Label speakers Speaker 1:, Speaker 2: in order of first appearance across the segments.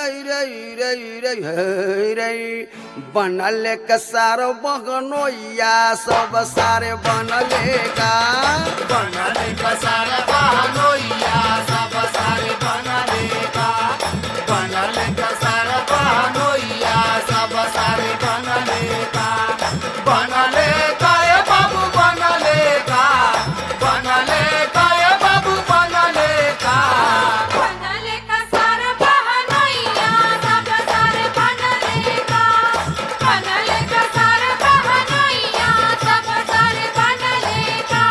Speaker 1: रे रे रे हे रे बनल कसार बगनोया सब सारे बनले का
Speaker 2: बनले कसार बहनोइया सब सारे बनले का बनले कसार बहनोइया सब सारे बनले का बनले का ए बाबू बनले का बनले का ए बाबू बनले का
Speaker 3: बनले कसार बहनोइया सब सारे बनले का बनले कसार बहनोइया सब सारे बनले का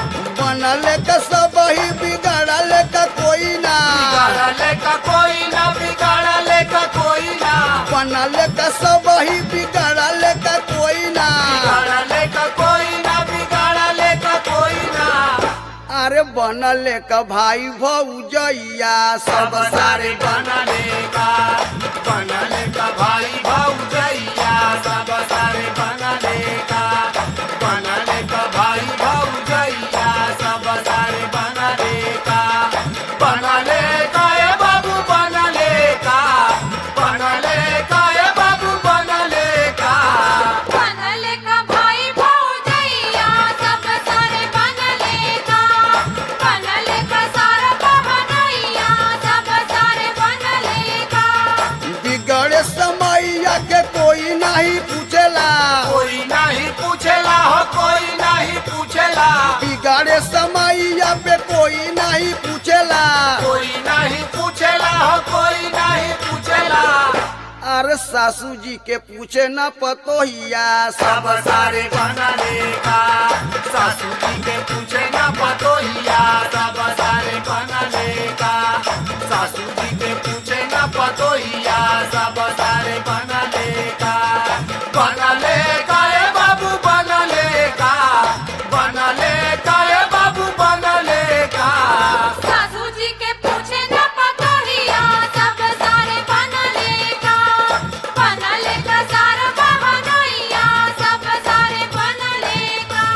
Speaker 1: बनल का सब ही बिगड़ल का कोई ना
Speaker 2: बिगाड़ले का कोई ना बिगाड़ले का कोई ना
Speaker 1: बनल का सब ही बिगड़ल का कोई ना
Speaker 2: बिगाड़ले का कोई ना बिगाड़ले का कोई ना
Speaker 1: अरे बनल का भाई भौजैया सब
Speaker 2: सब सारे बनले का बनले का भाई भौजैया सब सारे बनले का बनले का भाई भौजैया सब सारे बनले का बनले का ए बाबू बनले का बनले का ए बाबू बनले का
Speaker 3: बनले का भाई भौजैया सब सारे बनले का बनले का सारा बहनोइया सब सारे बनले का
Speaker 1: बिगड़े समैया के कोई नहीं पूछेला
Speaker 2: कोई नहीं पूछेला हो कोई नहीं पूछेला
Speaker 1: बिगड़े समैया पे कोई नहीं पूछेला
Speaker 2: कोई नहीं पूछेला हो कोई नहीं पूछेला
Speaker 1: अरे सासू जी के पूछे न पतोहिया
Speaker 2: सब सारे बनले का सासू जी के पूछे न पतोहिया सब सारे बनले का सासू जी के पूछे न पतोहिया सब सारे बनले का बनले का ए बाबू बनले का बनले का ए बाबू बनले का
Speaker 3: सासू जी के पूछे न पतोहिया सब सारे बनले का बनले का सारा बहनोइया सब सारे बनले का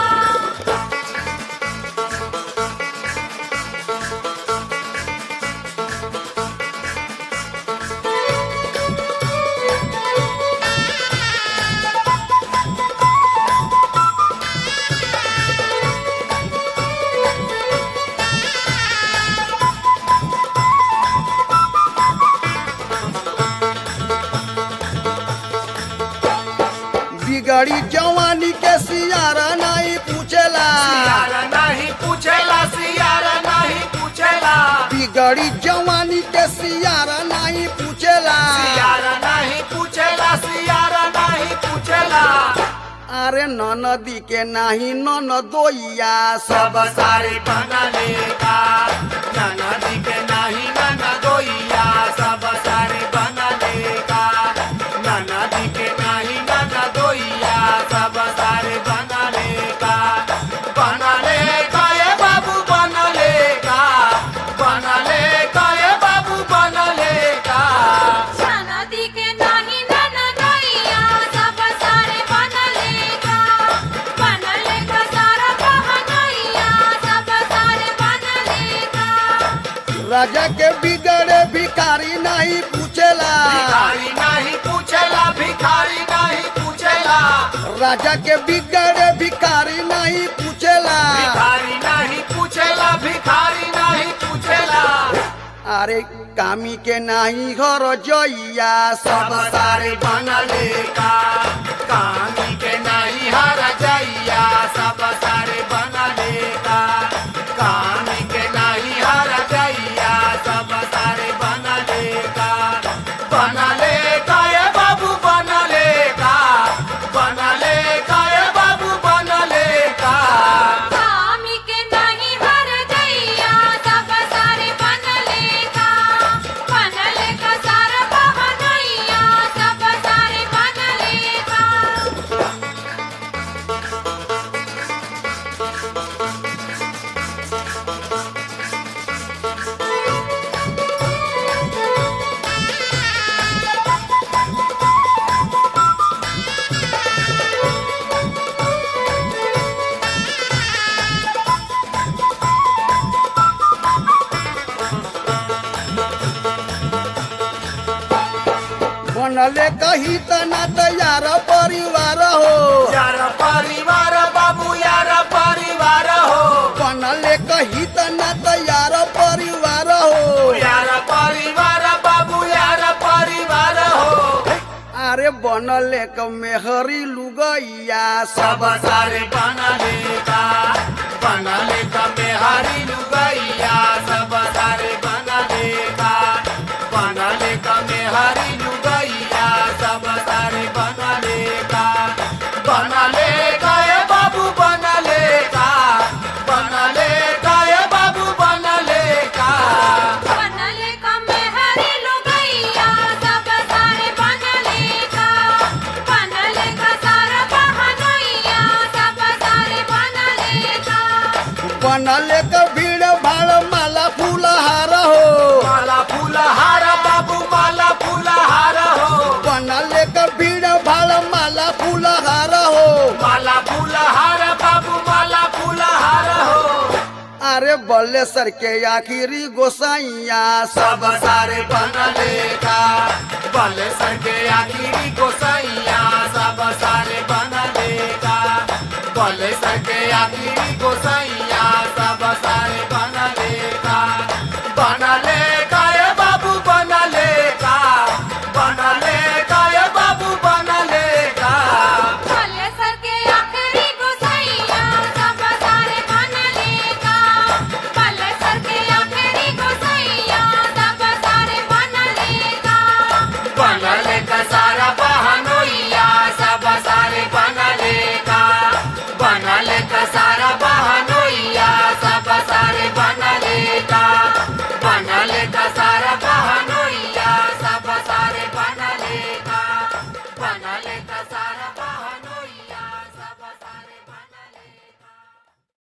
Speaker 1: बिगड़ी जवानी के सियारा नहीं पूछेला
Speaker 2: सियारा नहीं पूछेला सियारा नहीं पूछेला
Speaker 1: बिगड़ी जवानी के सियारा नहीं पूछेला
Speaker 2: सियारा नहीं पूछेला सियारा नहीं पूछेला
Speaker 1: अरे नदी के नहीं ननदोइया सब
Speaker 2: सब सारे बनले का नदी के नहीं ननदोइया सब सारे बनले का नदी के नहीं ननदोइया सब सारे बनले का बनले का ए बाबू बनले का बनले का ए बाबू बनले का
Speaker 3: नदी के नाही ननदोइया सब सारे बनले का बनले का सारा बहनोइया सब सारे बनले का
Speaker 1: राजा के बिगड़े भिखारी नहीं पूछेला
Speaker 2: भिखारी नहीं पूछेला भिखारी नहीं पूछेला
Speaker 1: राजा के बिगड़े भिखारी नहीं पूछेला
Speaker 2: भिखारी नहीं पूछेला भिखारी नहीं पूछेला
Speaker 1: अरे कामी के नहीं घर जइया
Speaker 2: सब
Speaker 1: सब
Speaker 2: सारे बनले का कानी के नहीं हर जइया सब सारे बनले का कानी के नहीं हर जइया सब सारे बनले का बनले का ए बाबू बनले का बनले का ए बाबू बनले का
Speaker 3: कामी के नाही हर दैया सब सारे बनले का बनले का सारा बहनोइया सब सारे बनले का
Speaker 1: बनले कही तना तैयार परिवार हो
Speaker 2: यार परिवार बाबू यार परिवार हो
Speaker 1: बनले कही तना तैयार परिवार हो
Speaker 2: यार परिवार बाबू यार परिवार हो
Speaker 1: अरे बनले क मेहरी लुगैया
Speaker 2: सब सारे बनले का बनले का मेहारी लुगैया सब सारे बनले का बनले का मेहारी लुगैया सब सारे बनले का बनले का ए बाबू बनले का बनले का ए बाबू बनले का
Speaker 3: बनले का मेहरी लुगैया सब सारे बनले का बनले का सारा बहनैया सब सारे बनले का
Speaker 1: बनले क भीड़ भाड़ माला फूलहार हो
Speaker 2: माला फूलहार बाबू माला फूलहार हो
Speaker 1: बनले क भीड़ भाड़ माला फूलहार हो
Speaker 2: माला फूलहार बाबू माला फूलहार हो
Speaker 1: अरे बल्लेसर के आखिरी गोसाइया
Speaker 2: सब सारे बनले का बल संगे आखिरी गोसैया सब सारे बनले का बल संगे आखिरी गोसैया